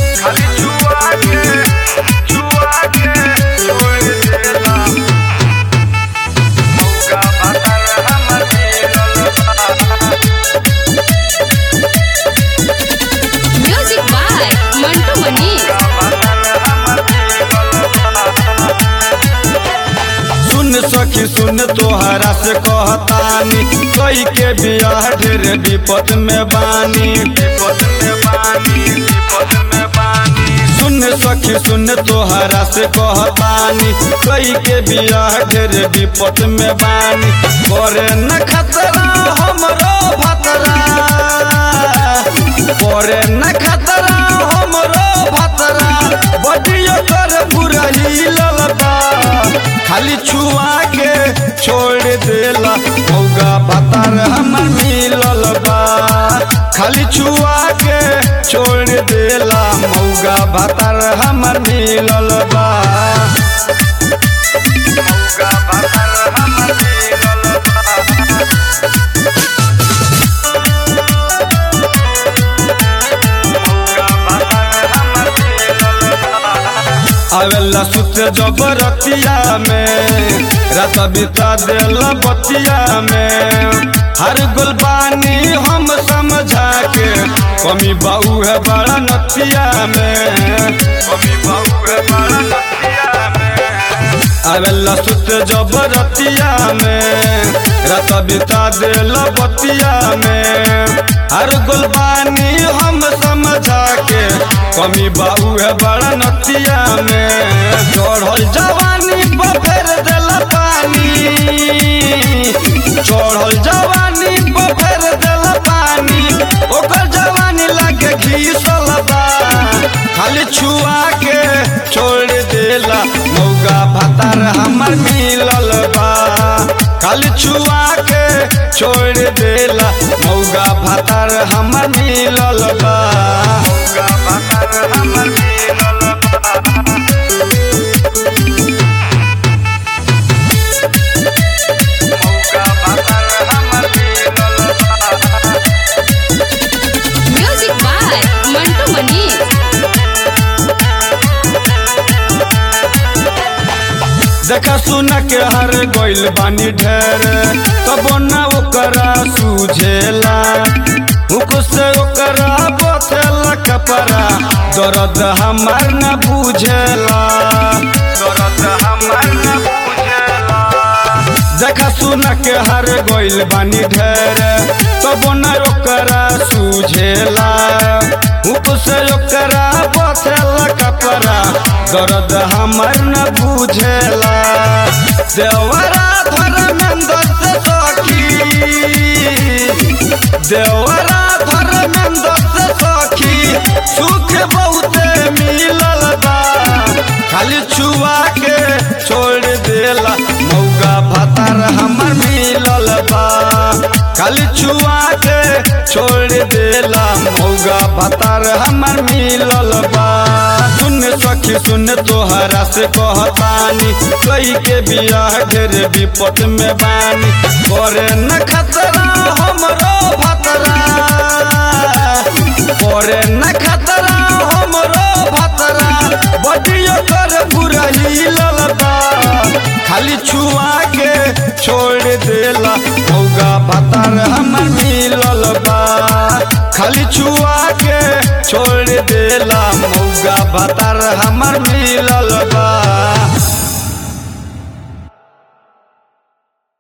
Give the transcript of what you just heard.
खाली छुआ के छुआ के छोड़ देला मौका भातार हमर मिलल बा Music by Mantu Mani. सुन सखी सुन तोहरा से कहतानी कई के बियाह ढेर विपद में बानी विपद में बानी विपद में बानी सुन सखी सुन तोहरा से कहतानी कई के बियाह ढेर विपद में बानी करे न खतरा हमरो भतरा करे न खतरा हमरो भतरा बटियो कर बुरा हिलल बा खाली छुआ के छोड़ देला मौगा भतार हमर मिलल बा खाली छुआ के छोड़ देला मौगा भतार हमर मिलल बा मौगा भतार हमर मिलल बा आवेला सुत जबरतिया में रात बिता देला बतिया में हर गुलबानी हम समझा के कमी बाऊ है बड़ा नतिया में कमी बाऊ है बड़ा नतिया में आवेला सुत जबरतिया में रात बिता देला बतिया में हर गुलबानी हम समझा के कमी बाबू है बड़ा नतिया में चढ़ल जवानी पर फेर देला पानी चढ़ल जवानी पर फेर देला पानी ओकर जवानी लागे घीसल बा खाली छुआ के छोड़ देला मौगा भतार हमर मिलल बा खाली छुआ के छोड़ देला मौगा भतार हमर मिलल बा मौगा भतार हमर मिलल बा मौगा भतार हमर मिलल बा Music by Mantu Mani. देखा सुना के हर गोइल बानी ढेर तब न ओकरा सूझेला मुख से ओकरा बथेला कपड़ा दर्द हमार न बुझेला दर्द हमार न बुझेला देखा सुना के हर गोइल बानी ढेर तब न ओकरा सूझेला मुख से ओकरा बथेला कपड़ा दर्द हमर न बुझेला देवरा धर्मेंद्र से सखी देवरा धर्मेंद्र से सखी सुख बहुते मिलल बा खाली छुआ के छोड़ देला मौगा भतार हमर मिलल बा खाली छुआ के छोड़ देला मौगा भतार हमर मिलल बा सुन सखी सुन तोहरा से कहतानी कई के बियाह ढेर विपद में बानी करे न खतरा हमरो भतरा करे न खतरा हमरो भतरा बटियो कर बुरा हिलल बा खाली छुआ के छोड़ देला मौगा भतार हमर मिलल बा खाली छुआ के छोड़ देला मौगा भतार हमर मिलल